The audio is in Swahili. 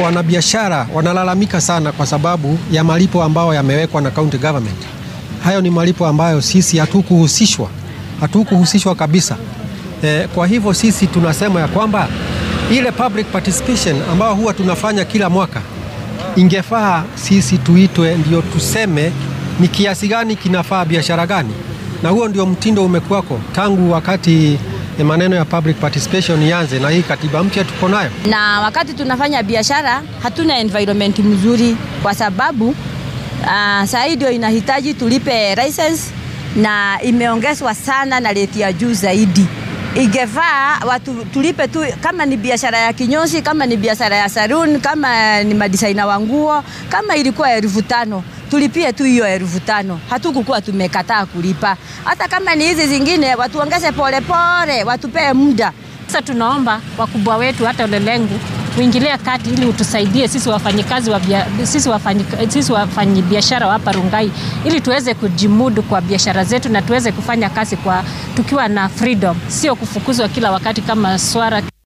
wanabiashara wanalalamika sana kwa sababu ya malipo ambayo yamewekwa na county government. Hayo ni malipo ambayo sisi hatukuhusishwa, hatukuhusishwa kabisa. E, kwa hivyo sisi tunasema ya kwamba ile public participation ambayo huwa tunafanya kila mwaka ingefaa sisi tuitwe ndio tuseme ni kiasi gani kinafaa biashara gani, na huo ndio mtindo umekuwako tangu wakati maneno ya public participation ianze, na hii katiba mpya tuko nayo. Na wakati tunafanya biashara hatuna environment mzuri, kwa sababu uh, saa hii ndio inahitaji tulipe license na imeongezwa sana na rate ya juu zaidi. Ingefaa watu tulipe tu, kama ni biashara ya kinyozi, kama ni biashara ya saloon, kama ni madisaina wa nguo, kama ilikuwa elfu tano tulipie tu hiyo elfu tano. Hatukukuwa tumekataa kulipa. Hata kama ni hizi zingine watuongeze polepole, watupee muda. Sasa tunaomba wakubwa wetu hata ulelengu uingilie kati ili utusaidie sisi wafanyikazi wa bia, sisi wafanyi, sisi wafanyi biashara wa hapa Rungai ili tuweze kujimudu kwa biashara zetu na tuweze kufanya kazi kwa tukiwa na freedom, sio kufukuzwa kila wakati kama swara